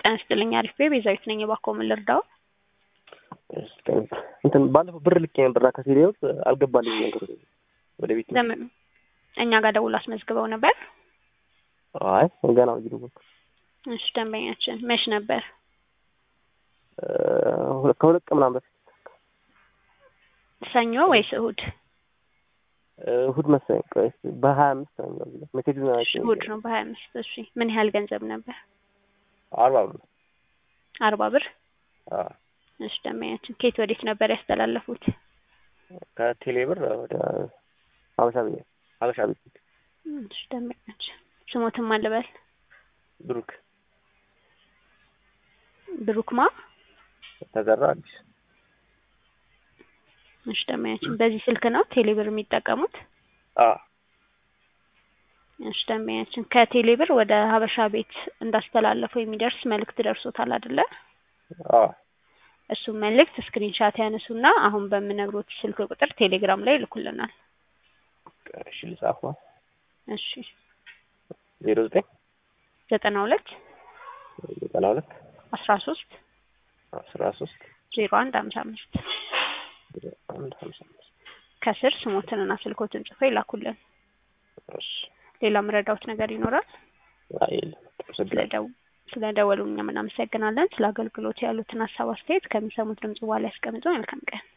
ጤና ይስጥልኝ አሪፍ ቤዛዊት ነኝ። እባክዎ ምን ልርዳው? እንትን ባለፈው ብር ልኬ ነበርና ከሲሪያውት አልገባልኝ ነገር ወደ ቤት ነው። ለምን እኛ ጋር ደውሎ አስመዝግበው ነበር? አይ ገና ነው ጅሩ እሺ ደንበኛችን መች ነበር? ከሁለት ቀን ምናምን በፊት ሰኞ ወይስ እሁድ? እሁድ መሰለኝ። ቆይ እስኪ በሀያ አምስት ነው የሚለው ሜሴጅ ነው አይቼ እሁድ ነው በሀያ አምስት እሺ ምን ያህል ገንዘብ ነበር? አርባ ብር አርባ ብር አዎ እሺ ደንበኛችን ከየት ወዴት ነበር ያስተላለፉት? ከቴሌ ብር ወደ ሀበሻ ቤት ሀበሻ ቤት እሺ ደንበኛችን ስሞትም አልበል ብሩክ ብሩክማ ተዘራ አዲስ እሺ ደንበኛችን በዚህ ስልክ ነው ቴሌብር የሚጠቀሙት? አ እሺ ደንበኛችን ከቴሌብር ወደ ሀበሻ ቤት እንዳስተላለፉ የሚደርስ መልእክት ደርሶታል አይደለ? አ እሱም መልእክት ስክሪንሻት ያነሱና አሁን በምነግሮት ስልክ ቁጥር ቴሌግራም ላይ ይልኩልናል። እሺ ልጻፏ እሺ ዜሮ ዘጠኝ ዘጠና ሁለት ዘጠና ሁለት አስራ ሶስት አስራ ሶስት ዜሮ አንድ ሀምሳ አምስት አንድ ሀምሳ አምስት ከስር ስሞትንና ስልኮትን ጽፈው ይላኩልን። እሺ ሌላ ምረዳውት ነገር ይኖራል? አይ የለም አመሰግናለሁ። ስለደው ስለደወሉ እኛም እናመሰግናለን። ስለ አገልግሎት ያሉትን ሀሳብ አስተያየት ከሚሰሙት ድምጽ በኋላ ያስቀምጡ። መልካም ቀን